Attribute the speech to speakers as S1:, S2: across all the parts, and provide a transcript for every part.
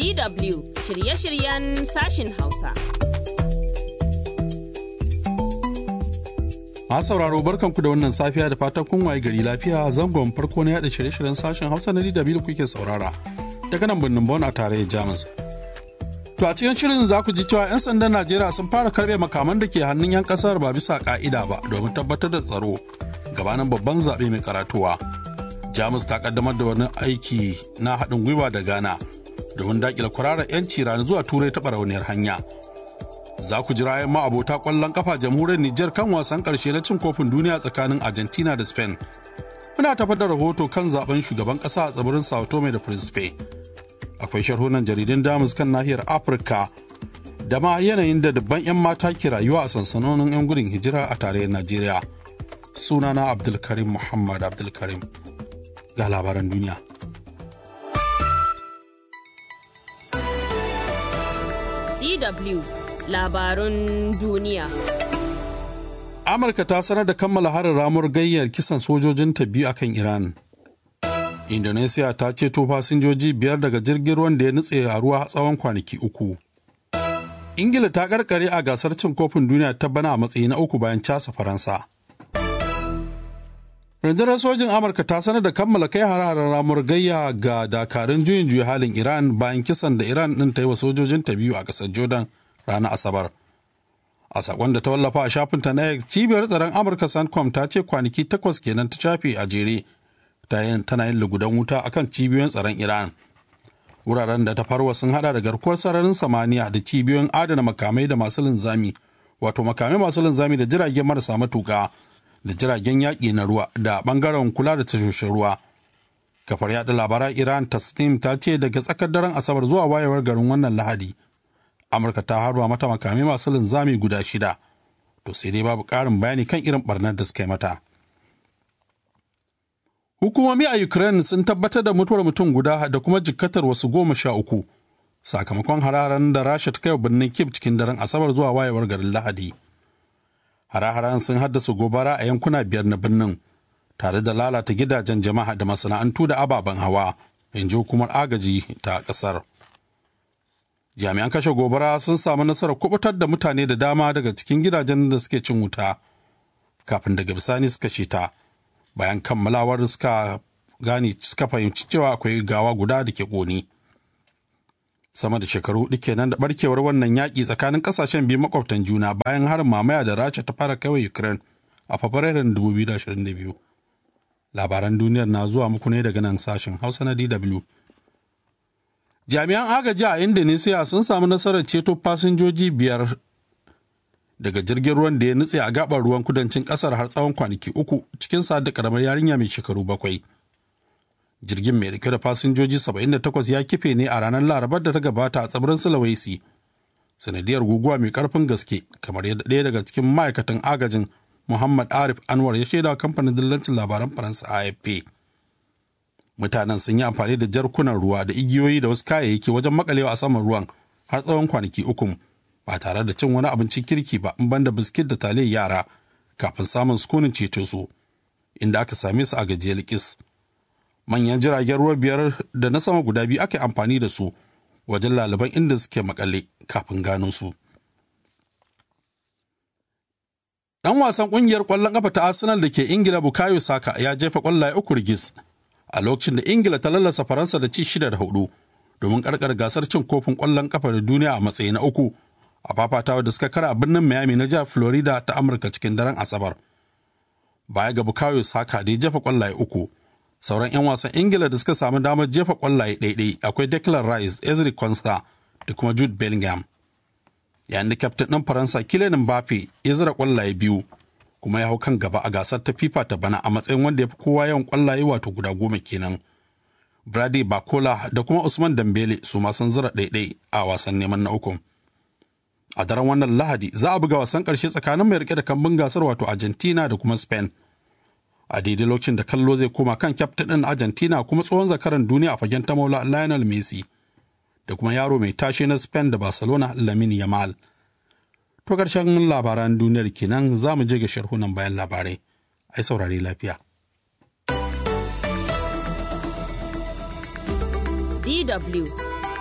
S1: DW shirye-shiryen sashin Hausa.
S2: Masu sauraro barkanku da wannan safiya da fatan kun waye gari lafiya zangon farko na yada shirye-shiryen sashen Hausa na DW da kuke saurara daga nan birnin Bon a tarayyar Jamus. To a cikin shirin za ku ji cewa 'yan sandan Najeriya sun fara karbe makaman da ke hannun 'yan kasar ba bisa ka'ida ba domin tabbatar da tsaro gabanin babban zaɓe mai karatuwa. Jamus ta kaddamar da wani aiki na haɗin gwiwa da Ghana domin daƙile kwararar 'yanci rani zuwa turai ta barauniyar hanya. Za ku jira yan abota ƙwallon kafa jamhuriyar Nijar kan wasan ƙarshe na cin kofin duniya tsakanin Argentina da Spain. Muna tafar da rahoto kan zaben shugaban ƙasa a tsibirin Sao Tome da Principe. Akwai sharhunan jaridun Damus kan nahiyar Afirka da ma yanayin da dubban 'yan mata ke rayuwa a sansanonin 'yan gudun hijira a tarayyar Najeriya. Sunana Abdulkarim Muhammad Abdulkarim. Ga labaran duniya.
S1: DW labarun duniya.
S2: Amurka ta sanar da kammala harin ramuwar gayyar kisan sojojinta biyu akan Iran. Indonesia ta ceto fasinjoji biyar daga jirgin ruwan da ya nutse a ruwa tsawon kwanaki uku. Ingila ta karkare a gasar cin kofin duniya ta bana a matsayi na uku bayan casa Faransa. Rundunar sojin Amurka ta sanar da kammala kai hare-haren ramuwar gayya ga dakarun juyin juya halin Iran bayan kisan da Iran ɗin ta yi wa sojojinta biyu a ƙasar Jordan ranar Asabar. A sakon da ta wallafa a shafinta na X, cibiyar tsaron Amurka Sancom ta ce kwanaki takwas kenan ta shafe a jere tana yin lugudan wuta akan cibiyoyin tsaron Iran. Wuraren da ta farwa sun hada da garkuwar sararin samaniya da cibiyoyin adana makamai da masu linzami, wato makamai masu linzami da jiragen marasa matuka da jiragen yaƙi na ruwa da ɓangaren kula da tashoshin ruwa. Kafar yaɗa labaran Iran Tasnim ta ce daga tsakar daren Asabar zuwa wayewar garin wannan Lahadi. Amurka ta harba mata makamai masu linzami guda shida. To sai dai babu ƙarin bayani kan irin ɓarnar da suka yi mata. Hukumomi a Ukraine sun tabbatar da mutuwar mutum guda da kuma jikkatar wasu goma sha uku sakamakon hararen da Rasha ta kai birnin Kiev cikin daren Asabar zuwa wayewar garin Lahadi. Hare-haren sun haddasa gobara a yankuna biyar na birnin tare da lalata gidajen jama'a da masana'antu da ababen hawa, in ji hukumar agaji ta ƙasar. Jami'an kashe gobara sun samu nasarar kubutar da mutane da dama daga cikin gidajen da suke cin wuta kafin daga bisani suka ta. bayan kammalawar suka gane suka fahimci cewa akwai gawa guda da ke ƙoni. sama da shekaru hudu kenan da barkewar wannan yaƙi tsakanin ƙasashen biyu makwabtan juna bayan harin mamaya da rasha ta fara kaiwa ukraine a fabrairun 2022 labaran duniyar na zuwa muku ne daga nan sashen hausa na dw jami'an agaji a indonesia sun samu nasarar ceto fasinjoji biyar daga jirgin ruwan da ya nutse a gabar ruwan kudancin kasar har tsawon kwanaki uku cikin sa da karamar yarinya mai shekaru bakwai jirgin mai dauke da fasinjoji 78 ya kife ne a ranar larabar da ta gabata a tsibirin sulawesi sanadiyar guguwa mai karfin gaske kamar yadda ɗaya daga cikin ma'aikatan agajin muhammad arif anwar ya shaida kamfanin dillancin labaran faransa afp mutanen sun yi amfani da jarkunan ruwa da igiyoyi da wasu kayayyaki wajen makalewa a saman ruwan har tsawon kwanaki uku ba tare da cin wani abincin kirki ba in banda biskit da taliyar yara kafin samun sukunin ceto su inda aka same su a gajiyar likis manyan jiragen ruwa biyar da na sama guda biyu aka amfani da su wajen laliban inda suke makale kafin gano su dan wasan kungiyar kwallon kafa ta arsenal da ke ingila bukayo saka ya jefa kwallaye uku rigis a lokacin da ingila ta lallasa faransa da ci shida da hudu domin karkar gasar cin kofin kwallon kafa da duniya a matsayi na uku a fafatawa da suka kara a birnin Miami na jihar Florida ta Amurka cikin daren Asabar. Baya ga Bukayo Saka da ya jefa kwallaye uku, sauran 'yan wasan Ingila da suka samu damar jefa kwallaye ɗaiɗai akwai Declan Rice, Ezri Konsa da kuma Jude Bellingham. Yayin da kyaftin ɗin Faransa Kylian Mbappe ya zira kwallaye biyu, kuma ya hau kan gaba a gasar ta FIFA ta bana a matsayin wanda ya fi kowa yawan kwallaye wato guda goma kenan. Brady Bakola da kuma Usman Dambele su ma sun zira ɗaiɗai a wasan neman na ukun. a daren wannan lahadi za a buga wasan ƙarshe tsakanin mai rike da kambun gasar wato argentina da kuma spain a daidai lokacin da kallo zai koma kan kyaftin ɗin argentina kuma tsohon zakaran duniya a fagen ta maula lionel messi da kuma yaro mai tashe na spain da barcelona lamin yamal to ƙarshen labaran duniyar kenan za mu je ga sharhunan bayan labarai ai saurare lafiya
S1: DW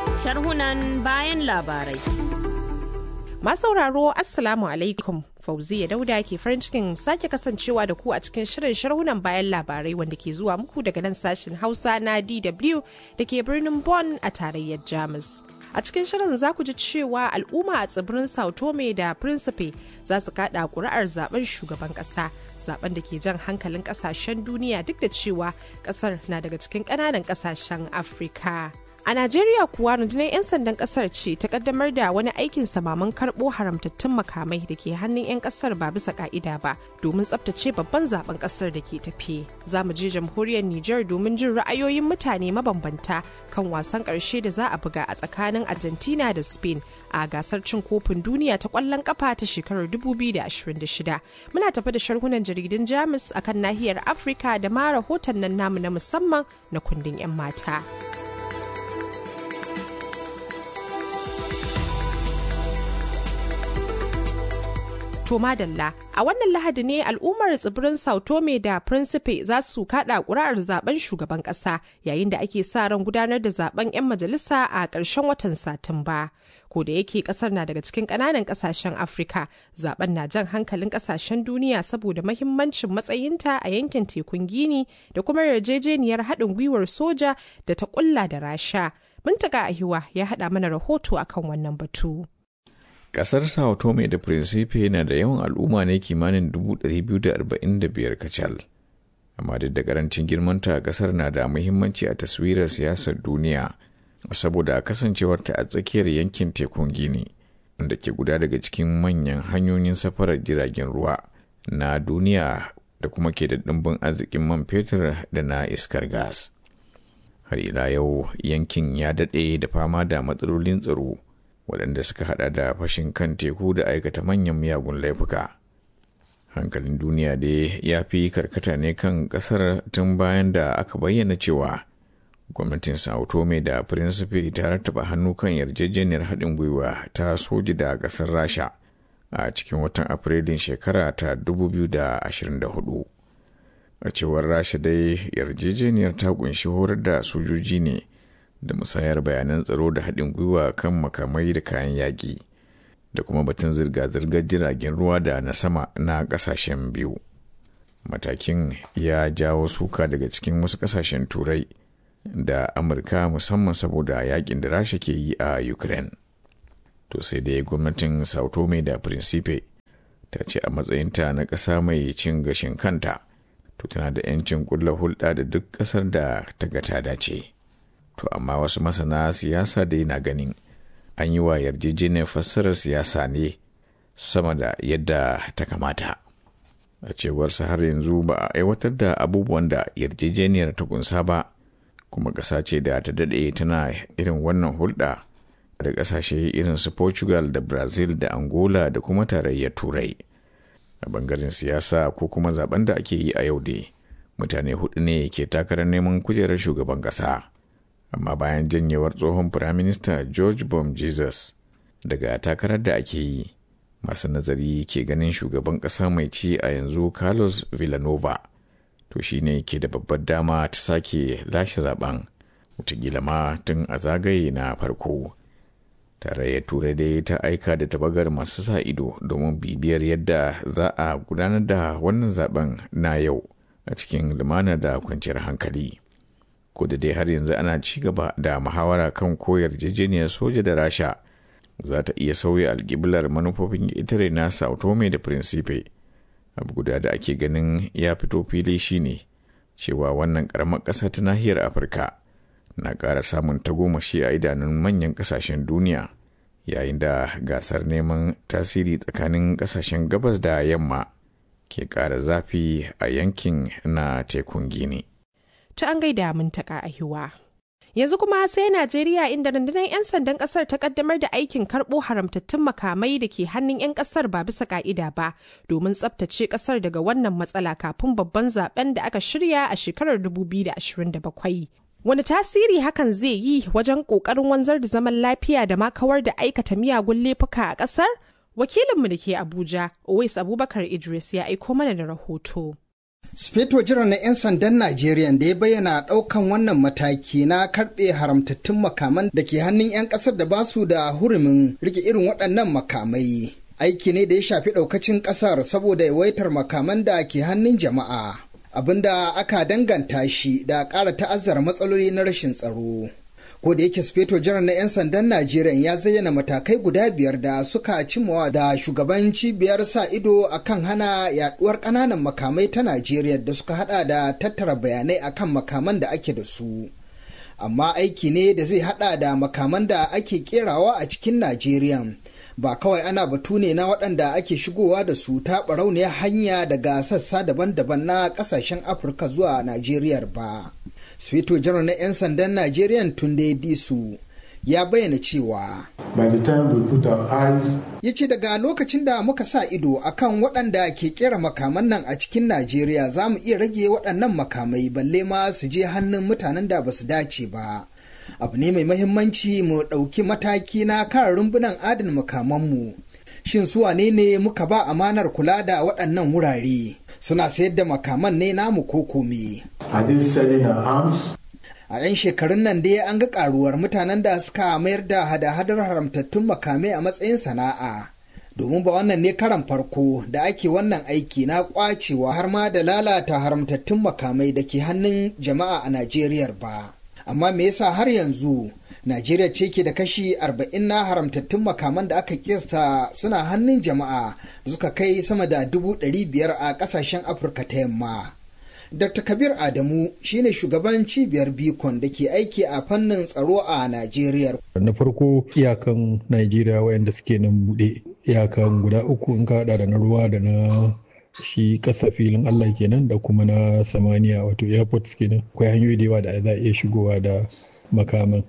S1: Sharhunan bayan labarai.
S3: sauraro Assalamu alaikum. Fauziya Dauda ke farin cikin sake kasancewa da ku a cikin shirin sharhunan bayan labarai wanda ke zuwa muku daga nan sashen Hausa na DW da ke birnin Bonn a tarayyar Jamus. A cikin shirin za ku ji cewa al'umma a tsibirin Sao Tome da Principe za su kada kuri'ar zaben shugaban kasa. Zaben da ke jan hankalin kasashen duniya duk da cewa kasar na daga cikin ƙananan kasashen Afirka. A Najeriya kuwa rundunar 'yan sandan kasar ce ta kaddamar da wani aikin samaman karɓo haramtattun makamai da ke hannun 'yan kasar ba bisa ka'ida ba domin tsabtace babban zaben kasar da ke tafi. Za mu je jamhuriyar Nijar domin jin ra'ayoyin mutane mabambanta kan wasan ƙarshe da za a buga a tsakanin Argentina da Spain a gasar cin kofin duniya ta ƙwallon ƙafa ta shekarar 2026. Muna tafi da sharhunan jaridun Jamus akan nahiyar Afirka da ma rahoton nan namu na musamman na kundin 'yan mata. to madalla a wannan lahadi ne al'ummar tsibirin sao tome da principe za su kada ƙuri'ar zaben shugaban ƙasa yayin da ake sa ran gudanar da zaben 'yan majalisa a ƙarshen watan satumba ko da yake ƙasar na daga cikin ƙananan ƙasashen afirka zaben na jan hankalin ƙasashen duniya saboda mahimmancin matsayinta a yankin tekun gini da kuma yarjejeniyar haɗin gwiwar soja da ta ƙulla da rasha Muntaka Ahiwa ya haɗa mana rahoto akan wannan batu.
S4: Kasar Sao Tome da Principe na da yawan al'umma ne kimanin 245 kacal. Amma duk da karancin girmanta kasar na da muhimmanci a taswirar siyasar duniya saboda kasancewarta a tsakiyar yankin tekun Gini, wanda ke guda daga cikin manyan hanyoyin safarar jiragen ruwa na duniya da kuma ke da ɗimbin arzikin man fetur da na iskar gas. Har ila yau yankin ya daɗe da fama da matsalolin tsaro. waɗanda suka hada da fashin kan teku da aikata manyan miyagun laifuka hankalin duniya dai ya fi karkata ne kan ƙasar tun bayan da aka bayyana cewa gwamnatin sao tome da principe ta rattaba hannu kan yarjejeniyar haɗin gwiwa ta soji da ƙasar rasha a cikin watan afrilun shekara ta 2024 a cewar rasha dai yarjejeniyar ta kunshi horar da sojoji ne da musayar bayanan tsaro da haɗin gwiwa kan makamai da kayan yaƙi da kuma batun zirga-zirgar jiragen ruwa da na sama na ƙasashen biyu matakin ya jawo suka daga cikin wasu ƙasashen turai da amurka musamman saboda yaƙin da rasha ke yi a ukraine to sai dai gwamnatin sao tome da principe ta ce a matsayinta na ƙasa mai cin gashin kanta to tana da 'yancin kulla hulɗa da duk ƙasar da ta ga ta dace. to amma wasu masana siyasa dai na ganin an yi wa yarjejeniyar fassarar siyasa ne sama da yadda ta kamata a cewarsa har yanzu ba a aiwatar da abubuwan da yarjejeniyar ta kunsa ba kuma ƙasa ce da ta daɗe tana irin wannan hulɗa da ƙasashe irin su portugal da brazil da angola da kuma tarayyar turai a bangaren siyasa ko kuma zaben da ake yi a yau dai mutane hudu ne ke takarar neman kujerar shugaban ƙasa. amma bayan janyewar tsohon firaminista george bom jesus daga takarar da ake yi masu nazari ke ganin shugaban ƙasa mai ci a yanzu carlos villanova to shine ke da babbar dama ta sake lashe zaben wataƙila ma tun a zagaye na farko tarayyar turai dai ta aika da tabagar masu sa ido domin bibiyar yadda za a gudanar da wannan zaben na yau a cikin lumana da kwanciyar hankali. ko da dai har yanzu ana ci gaba da muhawara kan ko yarjejeniyar soja da rasha za ta iya sauya alƙiblar manufofin itare na sao tome da principe abu guda da ake ganin ya fito fili shine cewa wannan ƙaramar ƙasa ta nahiyar afirka na ƙara samun tagomashi a idanun manyan ƙasashen duniya yayin da gasar neman tasiri tsakanin ƙasashen gabas da yamma ke ƙara zafi a yankin na tekun gini.
S3: ta an gaida mun taka ahiwa. Yanzu kuma sai Najeriya inda rundunar 'yan sandan kasar ta kaddamar da aikin karɓo haramtattun makamai da ke hannun 'yan kasar ba bisa ka'ida ba domin tsabtace kasar daga wannan matsala kafin babban zaben da aka shirya a shekarar 2027. Wani tasiri hakan zai yi wajen ƙoƙarin wanzar da zaman lafiya da ma kawar da aikata miyagun laifuka a ƙasar? Wakilinmu da ke Abuja, Owais Abubakar Idris ya aiko mana da rahoto.
S5: Sufeto jiran na 'yan sandan Najeriya da ya bayyana ɗaukan wannan mataki na karɓe haramtattun makaman da ke hannun 'yan ƙasar da ba su da hurumin rike irin waɗannan makamai. Aiki ne da ya shafi ɗaukacin ƙasar saboda yawaitar makaman da ke hannun jama'a. Abinda aka danganta shi da ƙara ta'azzara matsaloli na rashin tsaro. ko da yake sufeto jiran na 'yan sandan najeriya ya zayyana matakai guda biyar da suka cimmawa da shugaban cibiyar sa ido akan hana yaduwar kananan makamai ta najeriya da suka hada da tattara bayanai akan makaman da ake da su amma aiki ne da zai hada da makaman da ake kerawa a cikin najeriya ba kawai ana batu ne na waɗanda ake shigowa da su ta barauniyar hanya daga sassa daban-daban na ƙasashen afirka zuwa najeriya ba Sufeto janar na 'yan sandan Najeriya Tunde Disu ya bayyana cewa ya ce daga lokacin da muka sa ido akan waɗanda ke kera makaman nan a cikin Najeriya za mu iya rage waɗannan makamai balle ma su je hannun mutanen da ba su dace ba. Abu ne mai mahimmanci mu ɗauki mataki na kan rumbunan adana makamanmu. Shin su wane ne muka ba amanar kula da waɗannan wurare? Suna sayar da makaman ne namu ko kome. A 'yan shekarun nan dai an ga karuwar mutanen da suka mayar da hada-hadar haramtattun makamai a matsayin sana'a. Domin ba wannan ne karan farko da ake wannan aiki na kwacewa har ma da lalata haramtattun makamai da ke hannun jama'a a Najeriya ba. Amma me yasa har yanzu Najeriya ce ke da kashi 40 na haramtattun makaman da aka kiyasta suna hannun jama'a da suka kai sama da dubu biyar a kasashen Afirka ta yamma. Dr. Kabir Adamu shine shugaban cibiyar Bikon da ke aiki a fannin tsaro a Najeriya.
S6: Na farko iyakan Najeriya wayanda suke nan buɗe iyakan guda uku in ka hada da na ruwa da na shi kasa filin Allah kenan da kuma na samaniya wato airports kenan akwai hanyoyi da yawa da za a iya shigowa da makaman.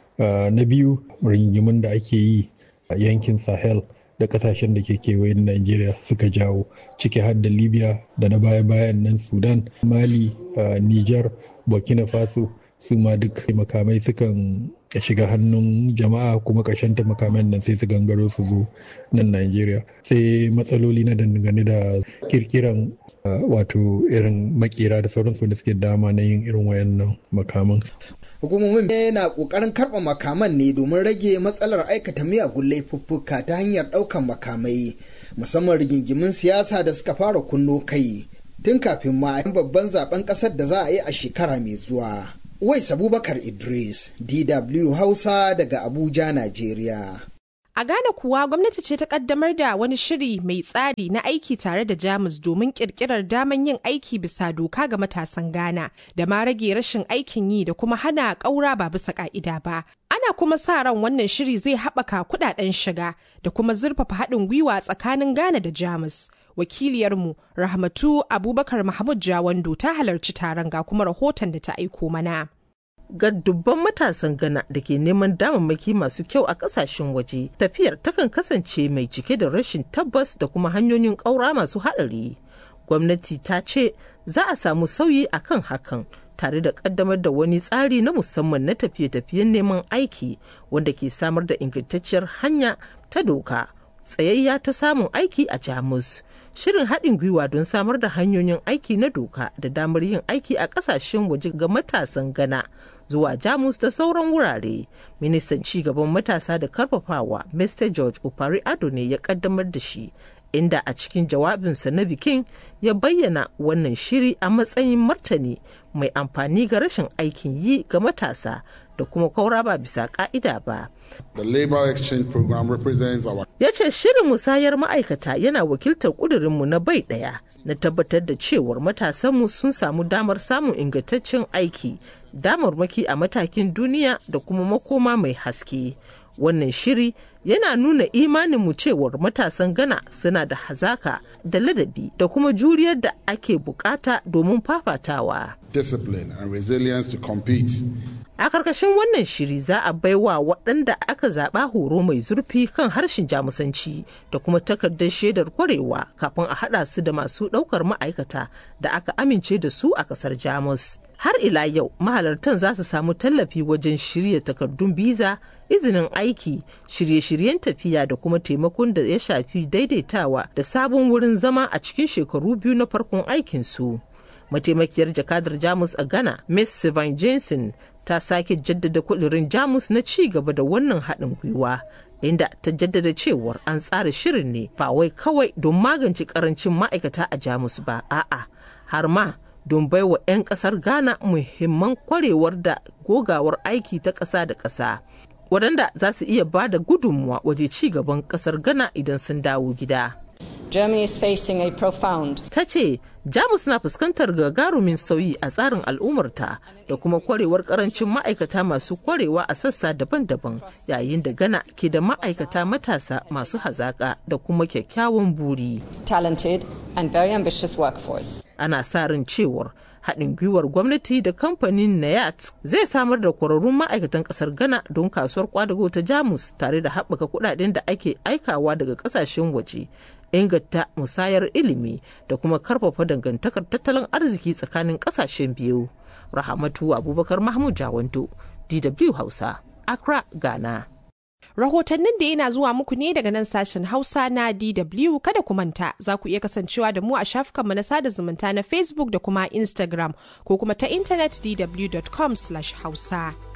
S6: Na biyu rigimin da ake yi a yankin Sahel da kasashen da ke kewayen Najeriya suka jawo ciki har da Libya da na baya-bayan nan Sudan, Mali, Niger, Burkina Faso su ma duk makamai sukan shiga hannun jama'a kuma ƙarshen ta makaman nan sai su gangaro su zo nan Najeriya. Sai matsaloli na dangane da kirkiran wato irin makera da sauransu da suke dama na yin irin wayannan makaman.
S5: Hukumomin na kokarin karɓa makaman ne domin rage matsalar aikata miyagun laifuffuka ta hanyar ɗaukan makamai musamman rigingimin siyasa da suka fara kunno kai tun kafin ma babban zaben ƙasar da za a yi a shekara mai zuwa. Wais Abubakar Idris, DW Hausa daga Abuja, Najeriya.
S3: A Ghana kuwa gwamnati ce ta kaddamar da wani shiri mai tsari na aiki tare da Jamus domin kirkirar daman yin aiki bisa doka ga matasan Ghana da ma rage rashin aikin yi da kuma hana ƙaura ba bisa ka'ida ba. Ana kuma sa ran wannan shiri zai haɓaka kuɗaɗen shiga da kuma zurfafa haɗin gwiwa tsakanin Ghana da Jamus. Wakiliyarmu Rahmatu Abubakar Mahmud Jawando ta halarci taron ga kuma rahoton da ta aiko mana.
S7: ga dubban matasan Ghana da ke neman damammaki masu kyau a kasashen waje. Tafiyar takan kasance mai cike da rashin tabbas da kuma hanyoyin ƙaura masu haɗari. Gwamnati ta ce za a samu sauyi a kan hakan tare da ƙaddamar da wani tsari na musamman na tafiye-tafiyen neman aiki wanda ke samar da ingantacciyar hanya ta doka. Tsayayya ta samun aiki a Jamus. shirin haɗin gwiwa don samar da hanyoyin aiki na doka da damar yin aiki a ƙasashen waje ga matasan Ghana zuwa Jamus da sauran wurare. Ministan cigaban matasa da karfafawa Mr. George Opari Ado ne ya ƙaddamar da shi, inda a cikin jawabinsa na bikin ya bayyana wannan shiri a matsayin martani mai amfani ga rashin aikin yi ga matasa da kuma kaura ba bisa ka'ida ba.
S8: The Labor Exchange Program represents our
S7: Ya ce shirin musayar ma'aikata yana wakiltar ƙudurinmu na bai ɗaya na tabbatar da cewar matasanmu sun samu damar samun ingantaccen aiki, damarmaki a matakin duniya da kuma makoma mai haske. Wannan shiri yana nuna imaninmu cewar matasan Ghana suna da hazaka da ladabi da kuma juriyar da ake bukata domin fafatawa.
S8: discipline and resilience to compete.
S7: A karkashin wannan shiri za a baiwa waɗanda aka zaɓa horo mai zurfi kan harshen jamusanci da kuma takardar shaidar kwarewa kafin a haɗa su da masu ɗaukar ma'aikata da aka amince da su a ƙasar Jamus. Har ila yau mahalartan za su samu tallafi wajen shirya takardun biza, izinin aiki, shirye-shiryen tafiya da kuma taimakon da ya shafi daidaitawa da sabon wurin zama a cikin shekaru biyu na farkon aikinsu. mataimakiyar jakadar jamus a ghana miss sylvain jensen ta sake jaddada kudirin jamus na ci gaba da wannan haɗin gwiwa inda ta jaddada cewar an tsara shirin ne ba wai kawai don magance karancin ma'aikata a jamus ba a'a har ma don baiwa 'yan kasar ghana muhimman kwarewar da gogawar aiki ta ƙasa da ƙasa waɗanda za su iya ba da gudunmuwa waje ci gaban ƙasar ghana idan sun dawo gida
S9: Germany is facing a profound
S7: ta ce jamus na fuskantar gagarumin sauyi a tsarin al'ummarta da kuma kwarewar karancin ma'aikata masu kwarewa a sassa daban-daban yayin da gana ke da ma'aikata matasa masu hazaka da kuma kyakkyawan buri
S9: talented and very ambitious workforce.
S7: ana sa ran cewar haɗin gwiwar gwamnati da kamfanin nayat zai samar da kwararrun ma'aikatan ƙasar ghana don kasuwar kwadago ta jamus tare da haɓaka kuɗaɗen da ake aikawa daga ƙasashen waje inganta musayar ilimi da kuma karfafa dangantakar tattalin arziki tsakanin ƙasashen biyu rahamatu abubakar mahmud jawanto dw hausa accra ghana
S3: Rahotannin da yana zuwa muku ne daga nan sashen Hausa na DW kada ku manta za ku iya kasancewa da mu a shafukanmu na sada zumunta na Facebook da kuma Instagram ko kuma ta intanet dw.com/hausa.